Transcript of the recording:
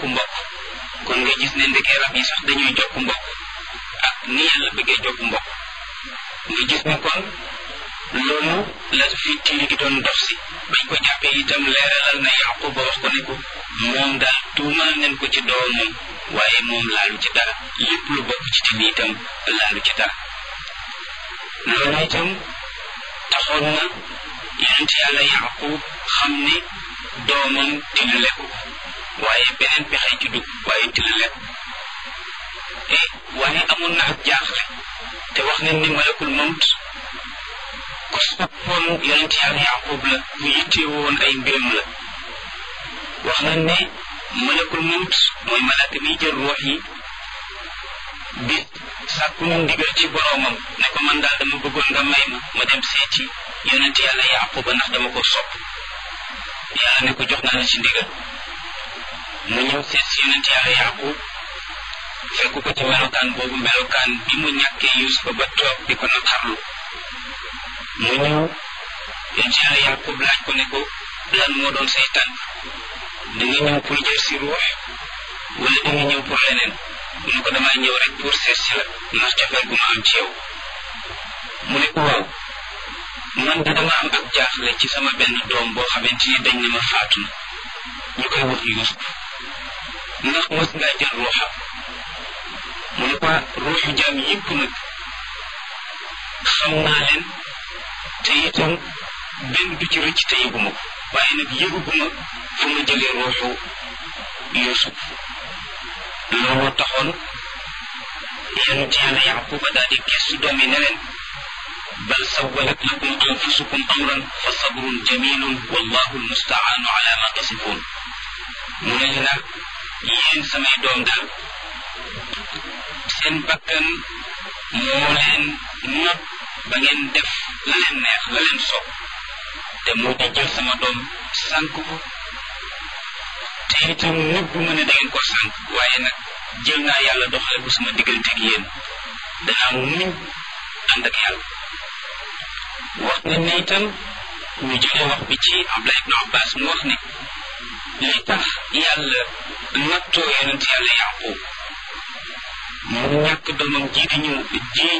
jokk mbokk kon nga gis ne ndekee rab yi sax dañuy jokk mbokk ak ni yàlla bëggee jokk mbokk nga gis ne kon loolu la fi tiili gi doon dox si bañ ko jàppee itam leeralal na yaqub ba wax ko ne ko moom daal tuumal nañ ko ci doomam waaye moom laalu ci dara lépp lu bokk ci tin itam laalu ci dara loolu itam taxoon na yonent yàlla yaqub xam ne doomam dina lekku waaye beneen pexe ci dugg waaye dina lekku e waaye amoon na ak jaaxle te wax nañ ni malakul mawt ku soppoon yonent yàlla yaqub la ku yittee woon ay mbiram la wax nañ ne malakul mawt mooy malaka miy jël ruux yi bi sàkku mu ndigal ci boroomam ne ko man daal dama bëggoon nga may ma ma dem seeti yonent yàlla yaquba ndax dama ko sopp yàlla ne ko jox naa la ci ndigal mu ñëw seet si yonent yàlla yaqub fekk ko ci melokaan boobu melokaan bi mu ñàkkee yusufa ba toog di ko naqarlu mu ñëw yonent yàlla yaqub laaj ko ne ko lan moo doon say tànk da nga ñëw pour jël si ruux wala da nga ñëw pour leneen mu ne ko damaa ñëw rek pour seet si la ndax cofeel gu ma am ci yow mu ne ko waaw man de dama am ak jaaxle ci sama benn doom boo xamante ni dañ ne ma faatu na ñu koy wax Yuusuf ndax mos ngaa jël ruuxam mu ne ko ruuxu jaam yëpp nag xam naa leen te itam benn du ci rëcc te yëguma ko waaye nag yëguguma fu ma jëlee ruuxu Yuusuf looloo taxoon yonent yàlla yaquba daal di gestu doom yi ne leen bal sawalat lakum anfusukum amran fa sabrun jamilun wallahu almustaanu ala ma tasifun mu ne leen nag yéen samay doom daal seen bakkan moo leen not ba ngeen def la leen neex la leen soob te moo di jël sama doom sànk ko te itam nëbbu ma ne da ngeen ko sànk waaye nag jël naa yàlla doxale ko sama diggante ak yéen danaa muñ ànd ak yàlla wax na ne itam ñu jëlee wax bi ci Abdullah ibn Abbas mu wax ne li tax yàlla nattoo yonent yàlla Yaqub mu ñàkk doomam ji di ñëw ji